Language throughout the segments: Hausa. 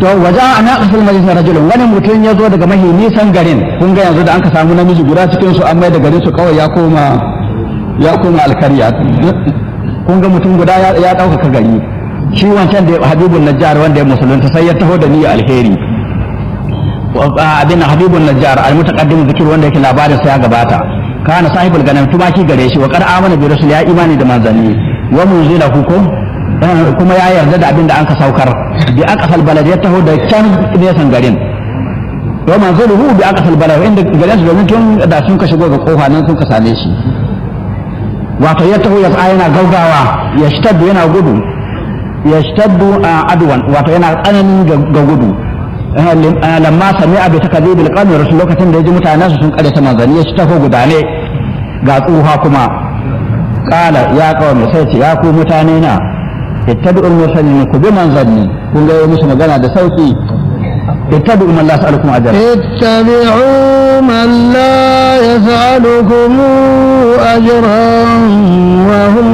to waje ana kasar majalisar rajulun wani mutum ya zo daga mahi nisan garin kun ga yanzu da an ka samu namiji guda cikin su an mai da garin su kawai ya koma ya koma alkarya kun ga mutum guda ya ɗaukaka gari shi wancan da habibun najjar wanda ya musulunta sai ya taho da niyya alheri abin habibun najjar almutaqaddim zikir wanda yake labarin sa ya gabata kana sahibul ganam tumaki gare shi wa qad amana bi rasul ya imani da manzanni wa munzila hukum kuma ya yarda da abin da an ka saukar bi aqsal balad ya taho da can nesan garin wa manziluhu bi aqsal balad inda garin su domin tun da sun ka shigo ga kofa nan sun ka same shi wato ya taho ya tsaya yana gaugawa ya shtaddu yana gudu ya shtaddu adwan wato yana tsananin ga gudu lamma sami abu ta kazi bil qanun rasul lokacin da ya ji mutanen su sun kare ta manzanni ya taho gudane ga tsuha kuma kala ya kawai sai ce ya ku mutane na ittabi'ul mursalin ku bi manzanni kun ga musu magana da sauki ittabi'u man la yas'alukum ajra اتبعوا من لا يسألكم أجرا وهم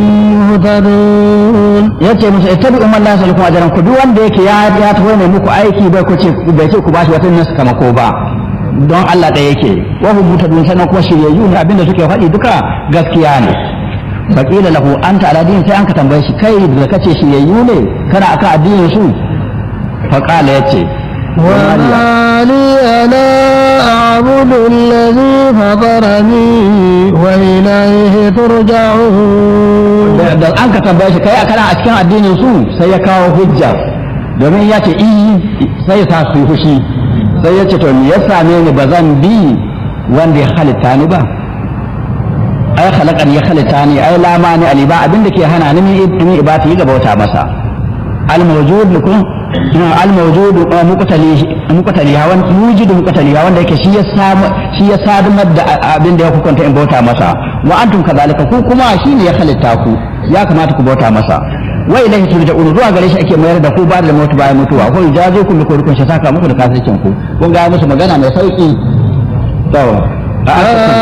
مهتدون yace musu ittabi'u man la yas'alukum ajran ku duk wanda yake ya ya tawo ne muku aiki bai ku ce bai ce ku bashi wata nasu kamako ba don Allah da yake wa hum mutadun sanan kuma shiryayyu ne abinda suke faɗi duka gaskiya ne faƙila lahu anta ala dinin sai an ka tambaye shi kai da kace shiryayyu ne kana akan addinin su faƙala yace وما لي لا أعبد الذي فطرني وإليه ترجعون da an ka tambaye shi kai kana a cikin addinin su sai ya kawo hujja domin ya ce i sai ya sa su yi fushi sai ya ce to me ya same ni ba zan bi wanda ya halitta ni ba ai khalaqan ya halitta ni ai la mani ali ba abinda ke hana ni min ibati ga bauta masa al mawjud lakum al mawjud muqtali muqtali hawan mujid muqtali wanda yake shi ya samu shi ya sadumar da abinda ya hukunta in bauta masa wa antum kadhalika ku kuma shine ya halitta ku ya kamata ku bauta masa wa ilaihi turja'un zuwa gare shi ake mayar da ku ba da mutu bayan mutuwa ko jazo ku bi kurkun shi saka muku da kasircin ku kun ga musu magana mai sauki to